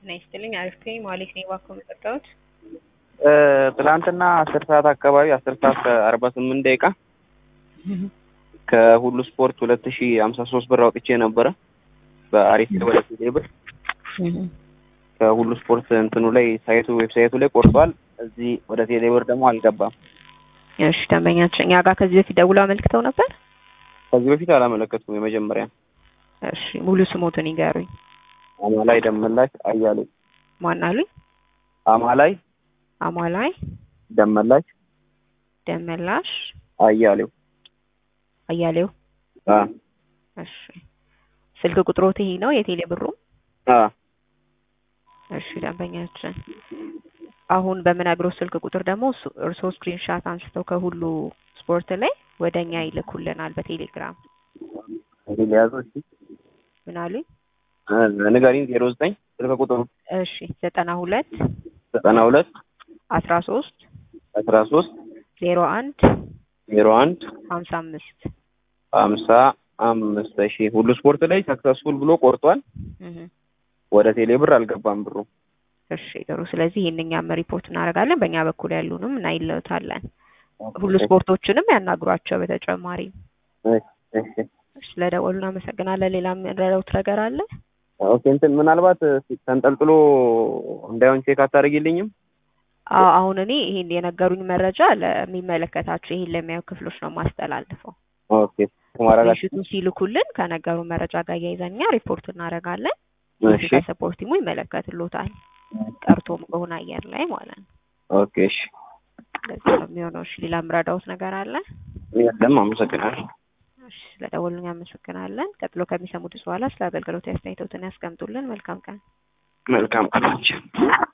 ጤና ይስጥልኝ። አሪፍ ነኝ። ማለት ነው ባኮ መጠጣሁት ትላንትና አስር ሰዓት አካባቢ አስር ሰዓት ከአርባ ስምንት ደቂቃ ከሁሉ ስፖርት ሁለት ሺ ሀምሳ ሶስት ብር አውጥቼ ነበረ በአሪፍ ወደ ቴሌ ብር ከሁሉ ስፖርት እንትኑ ላይ ሳይቱ ዌብሳይቱ ላይ ቆርጧል። እዚህ ወደ ቴሌ ብር ደግሞ አልገባም። እሺ ደንበኛችን እኛ ጋር ከዚህ በፊት ደውለው አመልክተው ነበር። ከዚህ በፊት አላመለከትኩም። የመጀመሪያ እሺ ሙሉ ስሞትን ይገሩኝ። አማላይ ደመላሽ አያሌው። ማን አሉኝ? አማላይ አሟላይ ደመላሽ ደመላሽ አያሌው። አያሌው። አ እሺ ስልክ ቁጥሮት ይሄ ነው የቴሌ ብሩ? አ እሺ ደንበኛችን አሁን በምነግረው ስልክ ቁጥር ደግሞ እሱ- እርስዎ ስክሪንሻት አንስተው ከሁሉ ስፖርት ላይ ወደ እኛ ይልኩልናል በቴሌግራም። እንግዲህ ሊያዙ እሺ ምን አሉኝ? እ ንገሪኝ። ዜሮ ዘጠኝ ስልክ ቁጥሩ እሺ ዘጠና ሁለት ዘጠና ሁለት አስራ ሶስት አስራ ሶስት ዜሮ አንድ ዜሮ አንድ ሀምሳ አምስት ሀምሳ አምስት እሺ ሁሉ ስፖርት ላይ ሰክሰስፉል ብሎ ቆርጧል። ወደ ቴሌ ብር አልገባም ብሩ። እሺ ጥሩ። ስለዚህ ይህንኛም ሪፖርት እናደርጋለን። በእኛ በኩል ያሉንም እናይለታለን። ሁሉ ስፖርቶችንም ያናግሯቸው። በተጨማሪ እሺ እሺ ስለደወሉ እናመሰግናለን። ሌላ የምንረዳውት ነገር አለ? ኦኬ እንትን ምናልባት ተንጠልጥሎ እንዳይሆን ቼክ አታደርጊልኝም? አዎ አሁን እኔ ይሄን የነገሩኝ መረጃ ለሚመለከታቸው ይሄን ለሚያዩ ክፍሎች ነው ማስተላልፈው። ኦኬ ማረጋት ምሽቱ ሲልኩልን ከነገሩ መረጃ ጋር እያይዘን እኛ ሪፖርት እናደርጋለን። እሺ ሰፖርት ቲሙ ይመለከትሎታል። ቀርቶም ከሆነ አየር ላይ ማለት ነው። ኦኬ እሺ እንደዚህ ነው የሚሆነው። እሺ ሌላ የምረዳውት ነገር አለ? የለም አመሰግናለሁ። እሺ ስለደወሉኝ አመሰግናለን። ቀጥሎ ከሚሰሙት በኋላ ስለ አገልግሎት አስተያየቶትን ያስቀምጡልን። መልካም ቀን። መልካም ቀናችን